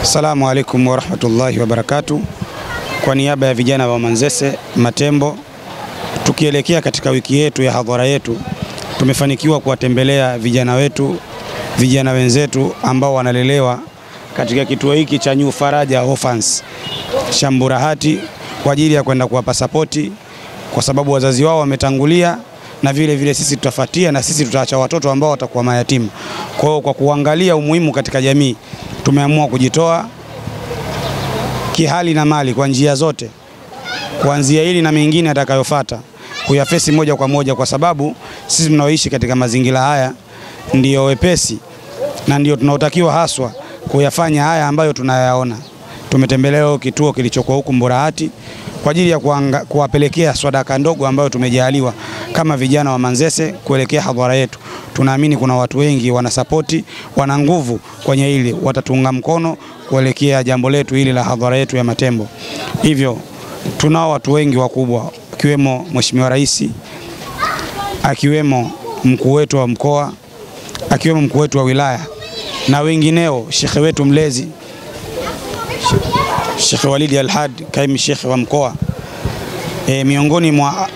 Assalamu alaikum warahmatullahi wabarakatuh. Kwa niaba ya vijana wa Manzese Matembo, tukielekea katika wiki yetu ya hadhara yetu, tumefanikiwa kuwatembelea vijana wetu, vijana wenzetu ambao wanalelewa katika kituo hiki cha New Faraja Orphans Shamburahati kwa ajili ya kwenda kuwapa sapoti, kwa sababu wazazi wao wametangulia, na vile vile sisi tutafuatia, na sisi tutaacha watoto ambao watakuwa mayatima. Kwa hiyo kwa kuangalia umuhimu katika jamii, tumeamua kujitoa kihali na mali kwa njia zote, kuanzia hili na mengine atakayofuata, kuyafesi moja kwa moja, kwa sababu sisi tunaoishi katika mazingira haya ndiyo wepesi na ndio tunaotakiwa haswa kuyafanya haya ambayo tunayaona. Tumetembelea kituo kilichokuwa huku Mburahati kwa ajili ya kuanga, kuwapelekea swadaka ndogo ambayo tumejaliwa kama vijana wa Manzese kuelekea hadhara yetu. Tunaamini kuna watu wengi wanasapoti, wana nguvu kwenye hili, watatuunga mkono kuelekea jambo letu hili la hadhara yetu ya Matembo. Hivyo tunao watu wengi wakubwa, akiwemo Mheshimiwa Rais, akiwemo mkuu wetu wa mkoa, akiwemo mkuu wetu wa wilaya na wengineo, shekhe wetu mlezi Sheikh Walidi Alhad, kaimu shekhe wa mkoa e, miongoni mwa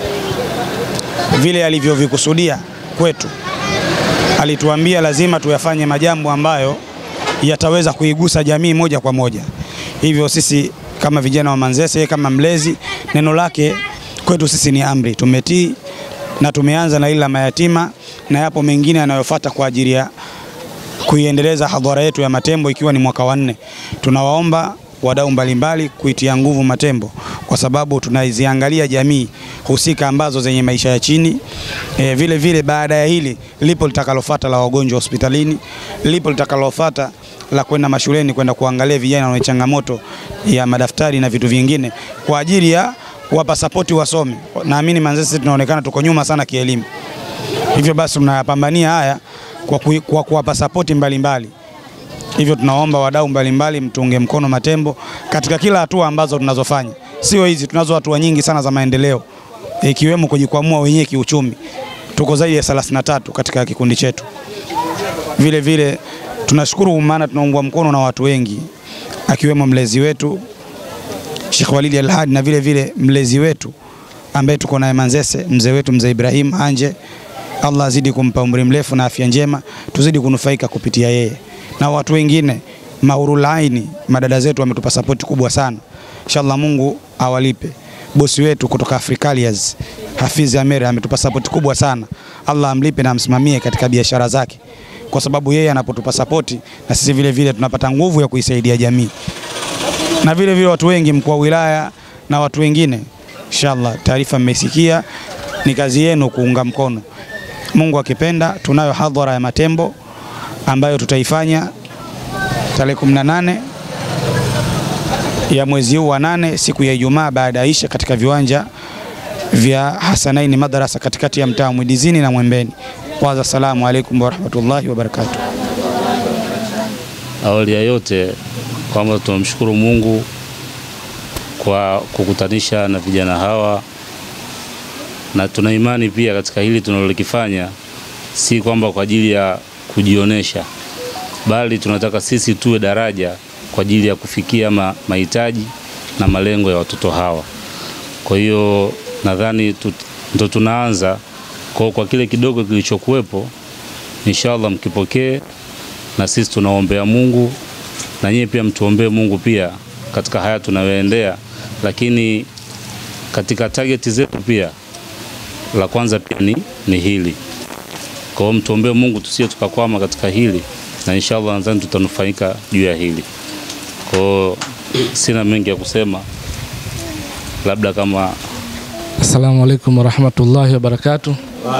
vile alivyovikusudia kwetu, alituambia lazima tuyafanye majambo ambayo yataweza kuigusa jamii moja kwa moja. Hivyo sisi kama vijana wa Manzese, kama mlezi, neno lake kwetu sisi ni amri, tumetii na tumeanza na ile la mayatima, na yapo mengine yanayofuata kwa ajili ya kuiendeleza hadhara yetu ya Matembo, ikiwa ni mwaka wa nne. Tunawaomba wadau mbalimbali kuitia nguvu Matembo kwa sababu tunaiziangalia jamii husika ambazo zenye maisha ya chini. E, vile vile baada ya hili lipo litakalofuata la wagonjwa hospitalini, lipo litakalofuata la kwenda mashuleni kwenda kuangalia vijana wenye changamoto ya madaftari na vitu vingine kwa ajili ya kuwapa sapoti wasome. Naamini Manzese tunaonekana tuko nyuma sana kielimu, hivyo basi tunayapambania haya kwa, ku, kwa kuwapa sapoti mbalimbali hivyo tunaomba wadau mbalimbali mtuunge mkono Matembo katika kila hatua ambazo tunazofanya. Sio hizi, tunazo hatua nyingi sana za maendeleo ikiwemo kujikwamua wenyewe kiuchumi. Tuko zaidi ya 33 katika kikundi chetu. Vile vile tunashukuru maana tunaungwa mkono na watu wengi akiwemo mlezi wetu Sheikh Walidi Alhadi na vile vile mlezi wetu ambaye tuko naye Manzese, mzee wetu mzee Ibrahim Anje. Allah azidi kumpa umri mrefu na afya njema, tuzidi kunufaika kupitia yeye na watu wengine Mahurulaini, madada zetu wametupa sapoti kubwa sana. Inshallah Mungu awalipe. Bosi wetu kutoka Africalias Hafizi Amere ametupa sapoti kubwa sana. Allah amlipe na amsimamie katika biashara zake, kwa sababu yeye anapotupa sapoti na sisi vile vile tunapata nguvu ya kuisaidia jamii, na vile vile watu wengi, mkuu wa wilaya na watu wengine. Inshallah taarifa mmeisikia, ni kazi yenu kuunga mkono. Mungu akipenda, tunayo hadhara ya Matembo ambayo tutaifanya tarehe 18 ya mwezi huu wa nane siku ya Ijumaa baada ya isha katika viwanja vya Hasanaini madrasa katikati ya mtaa Mwidizini na Mwembeni. Kwanza, assalamu alaikum warahmatullahi wabarakatuh. Awali ya yote kwamba tunamshukuru Mungu kwa kukutanisha na vijana hawa, na tuna imani pia katika hili tunalokifanya si kwamba kwa ajili ya kujionesha bali tunataka sisi tuwe daraja kwa ajili ya kufikia ma, mahitaji na malengo ya watoto hawa. Kwa hiyo nadhani ndo tunaanza kwa, kwa kile kidogo kilichokuwepo, inshallah mkipokee, na sisi tunaombea Mungu na nyie pia mtuombee Mungu pia katika haya tunayoendea, lakini katika target zetu pia la kwanza pia ni, ni hili kwa hiyo mtuombee Mungu tusije tukakwama katika hili, na inshallah nadhani tutanufaika juu ya hili. Kwa hiyo sina mengi ya kusema, labda kama Assalamu alaikum warahmatullahi wabarakatuh.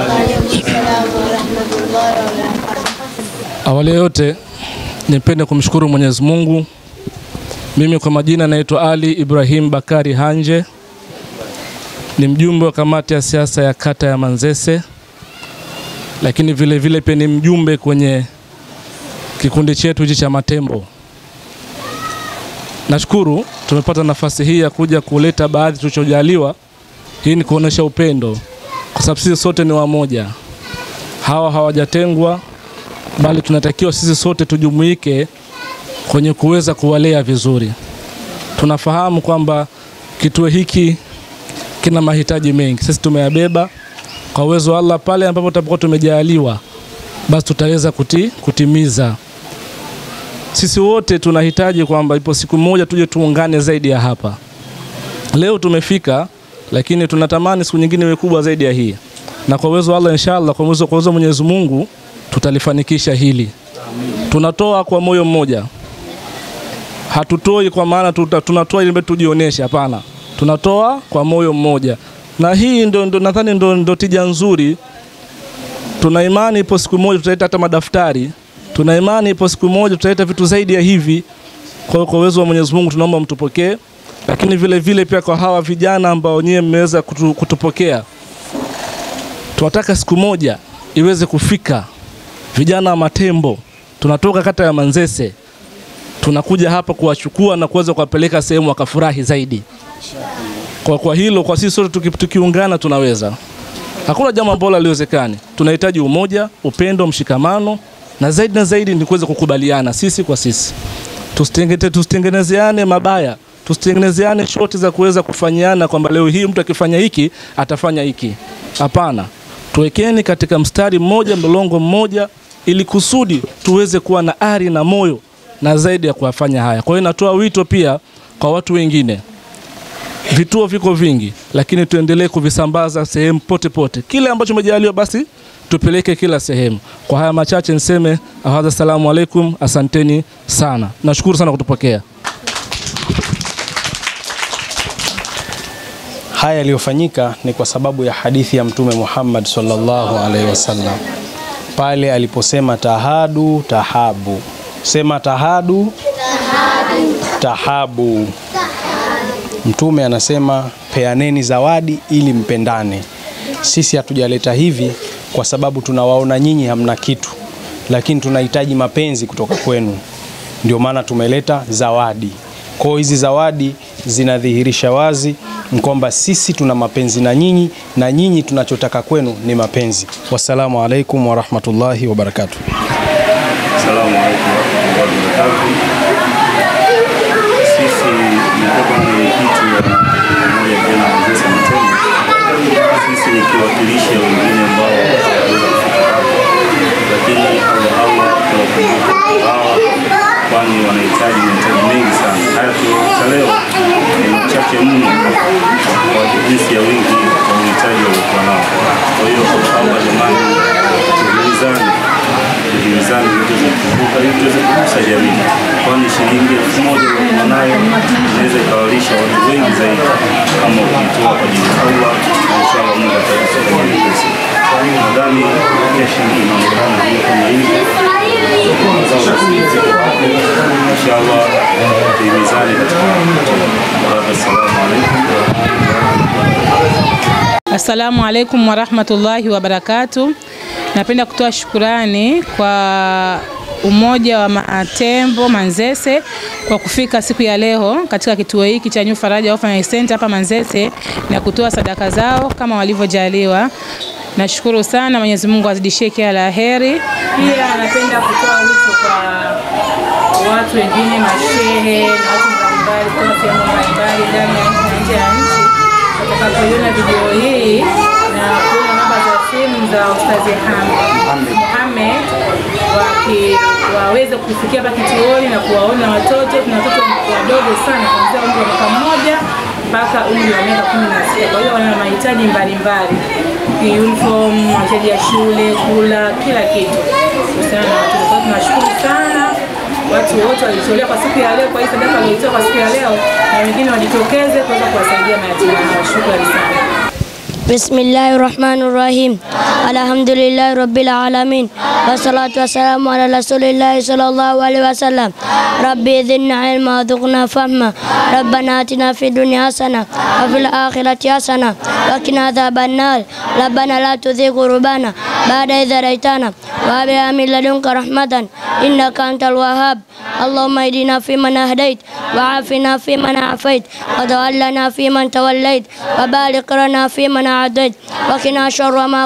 Awali yote nipende kumshukuru Mwenyezi Mungu. Mimi kwa majina naitwa Ali Ibrahim Bakari Hanje, ni mjumbe wa kamati ya siasa ya kata ya Manzese lakini vile vile pia ni mjumbe kwenye kikundi chetu hichi cha Matembo. Nashukuru tumepata nafasi hii ya kuja kuleta baadhi tulichojaliwa. Hii ni kuonesha upendo, kwa sababu sisi sote ni wamoja, hawa hawajatengwa, bali tunatakiwa sisi sote tujumuike kwenye kuweza kuwalea vizuri. Tunafahamu kwamba kituo hiki kina mahitaji mengi, sisi tumeyabeba kwa uwezo wa Allah. Pale ambapo tutakuwa tumejaliwa, basi tutaweza kuti, kutimiza. Sisi wote tunahitaji kwamba ipo siku moja tuje tuungane zaidi ya hapa. Leo tumefika, lakini tunatamani siku nyingine iwe kubwa zaidi ya hii, na kwa uwezo wa Allah inshallah, kwa uwezo kwa uwezo wa Mwenyezi Mungu tutalifanikisha hili. Tunatoa kwa moyo mmoja, hatutoi kwa maana tuta, tunatoa ili tujionyeshe. Hapana, tunatoa kwa moyo mmoja, na hii ndo, ndo nadhani ndo, ndo tija nzuri. Tuna imani ipo siku moja tutaleta hata madaftari, tuna imani ipo siku moja tutaleta vitu zaidi ya hivi. Kwa hiyo kwa uwezo wa Mwenyezi Mungu tunaomba mtupokee, lakini vile vile pia kwa hawa vijana ambao nyie mmeweza kutu, kutupokea, tunataka siku moja iweze kufika vijana wa Matembo, tunatoka kata ya Manzese, tunakuja hapa kuwachukua na kuweza kuwapeleka sehemu wakafurahi zaidi. Kwa, kwa hilo kwa sisi sote tuki, tukiungana tunaweza. Hakuna jambo ambalo haliwezekani. Tunahitaji umoja, upendo, mshikamano na zaidi na zaidi ni kuweza kukubaliana sisi kwa sisi, tusitengete tusitengenezeane mabaya, tusitengenezeane shoti za kuweza kufanyiana kwamba leo hii mtu akifanya hiki atafanya hiki. Hapana, tuwekeni katika mstari mmoja, mlolongo mmoja, ili kusudi tuweze kuwa na ari na moyo na zaidi ya kuyafanya haya. Kwa hiyo natoa wito pia kwa watu wengine vituo viko vingi, lakini tuendelee kuvisambaza sehemu pote pote. Kile ambacho umejaliwa basi tupeleke kila sehemu. Kwa haya machache niseme ahadha, salamu alaikum, asanteni sana, nashukuru sana kutupokea. Haya yaliyofanyika ni kwa sababu ya hadithi ya Mtume Muhammad sallallahu alaihi wasallam pale aliposema tahadu tahabu, sema tahadu tahabu. Mtume anasema peaneni zawadi ili mpendane. Sisi hatujaleta hivi kwa sababu tunawaona nyinyi hamna kitu, lakini tunahitaji mapenzi kutoka kwenu, ndio maana tumeleta zawadi. Kwa hiyo hizi zawadi zinadhihirisha wazi kwamba sisi tuna mapenzi na nyinyi na nyinyi tunachotaka kwenu ni mapenzi. Wassalamu alaikum warahmatullahi wabarakatuh. Asalamu alaykum warahmatullahi wabarakatuh. Sisi nilikuwa mwenyekiti wa umoja wa vijana wa Manzese Matembo. Sisi nikiwakilisha wengine ambao hawaweza kufika hapa, lakini Allah Allah tuwakumbuke hawa, kwani wanahitaji mahitaji mengi sana. Haya tulioleta leo ni machache mno kwa jinsi ya wingi wa uhitaji waliokuwa nao. Kwa hiyo Allah jamani, tuhimizane tuhimizane ili tuweze kukumbuka ili tuweze kugusa jamii, kwani shilingi elfu moja uliokuwa nayo inaweza ikawalisha watu wengi zaidi kama ukitoa kwa ajili ya Allah, na inshallah Mungu atakufanyia pesa. Nadhani kesho inaonekana hiyo kama hivi inshallah, tuhimizane katika baraka. Assalamu alaikum. Assalamu alaikum warahmatullahi wabarakatu. Napenda kutoa shukurani kwa Umoja wa Matembo Manzese kwa kufika siku ya leo katika kituo hiki cha New Faraja Orphanage Center hapa Manzese na kutoa sadaka zao kama walivyojaliwa. Nashukuru sana, Mwenyezi Mungu azidishie kila la heri. Pia napenda kutoa wito kwa watu wengine, mashehe na watu mbalimbali kutoka sehemu mbalimbali ndani ya nchi na nje ya nchi watakapoiona video hii na kuona namba za simu za Ustazi Mohamed waki waweze kufikia hapa kituoni na kuwaona watoto. Tuna watoto wadogo sana kuanzia umri wa mwaka mmoja mpaka umri wa miaka kumi na sita. Kwa hiyo wana mahitaji mbalimbali, uniform, mahitaji ya shule, kula, kila kitu kuhusiana na watoto. Kwa hiyo tunashukuru sana watu wote walitolea kwa siku ya leo, kwa hii sadaka walioitoa kwa siku ya leo, na wengine wajitokeze kuweza kuwasaidia mayatima hao. Shukrani sana. بسم الله الرحمن الرحيم الحمد لله رب العالمين والصلاة والسلام على رسول الله صلى الله عليه وسلم ربي زدنا علما وارزقنا فهما ربنا آتنا في الدنيا حسنة وفي الآخرة حسنة وقنا عذاب النار ربنا لا تزغ قلوبنا بعد إذ هديتنا وهب لنا من لدنك رحمة إنك أنت الوهاب اللهم اهدنا فيمن هديت وعافنا فيمن عافيت وتولنا فيمن توليت وبارك لنا فيمن أعطيت وقنا شر ما قضيت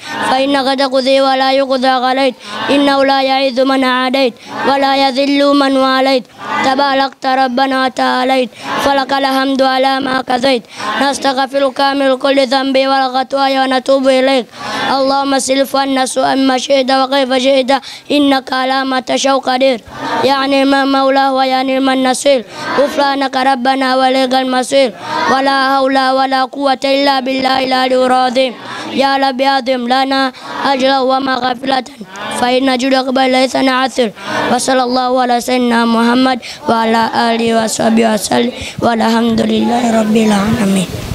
فإنك تقضي ولا يقضى عليك إنه لا يعز من عاديت ولا يذل من واليت تباركت ربنا وتعاليت فلك الحمد على ما كذيت نستغفرك من كل ذنب والخطايا ونتوب إليك اللهم سلف عنا سوء ما شئت وكيف شئت إنك على ما تشاء قدير يعني من مولاه ويعني من نصير غفرانك ربنا وليك المصير ولا حول ولا قوة إلا بالله العلي العظيم يا رب أعظم لنا أجرا ومغفرة فإن جودك بل ليس نعثر وصلى الله على سيدنا محمد وعلى آله وصحبه وسلم والحمد لله رب العالمين